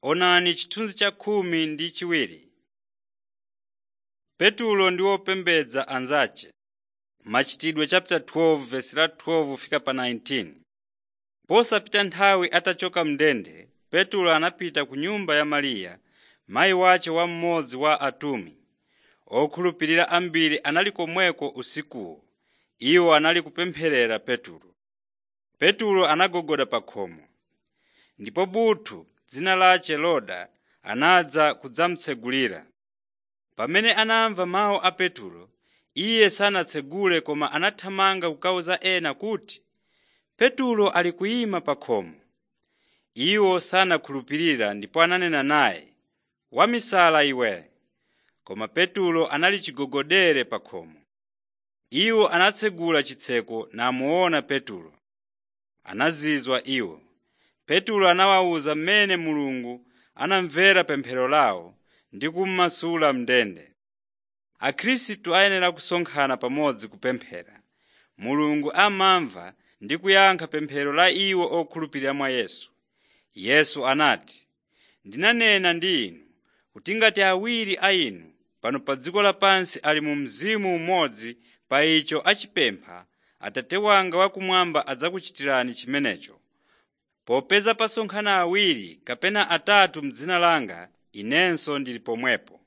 Onani chithunzi cha khumi ndi chiwiri. Petulo ndi wopembedza anzace Machitidwe 12:12-19 Posapita nthawi atachoka m'ndende, Petulo anapita ku nyumba ya Mariya, mayi wace wa mmodzi wa atumwi. Okhulupirira ambiri anali komweko usikuwo. Iwo anali kupempherera Petulo. Petulo anagogoda pa khomo. Ndipo buthu dzina lace Roda anadza kudzamutsegulira. Pamene anamva mawu a Petulo, iye sanatsegule koma anathamanga kukawuza ena kuti, “Petulo ali kuyima pa khomo.” Iwo sanakhulupirira ndipo ananena naye, “Wamisala iwe!” Koma Petulo anali chigogodere pa khomo. Iwo anatsegula chitseko namuona Petulo. Anazizwa iwo. Petulo anawawuza mmene Mulungu anamvera pemphero lawo ndi kummasula m'ndende. Akhristu ayenera kusonkhana pamodzi kupemphera. Mulungu amamva ndi kuyankha pemphero la iwo okhulupirira mwa Yesu. Yesu anati, “Ndinanena ndi inu kuti ngati awiri a inu pano pa dziko lapansi ali mu mzimu umodzi pa icho achipempha, Atate wanga wakumwamba adzakuchitirani chimenecho. Popeza pasonkhana awiri kapena atatu m'dzina langa, Inenso ndili pomwepo.”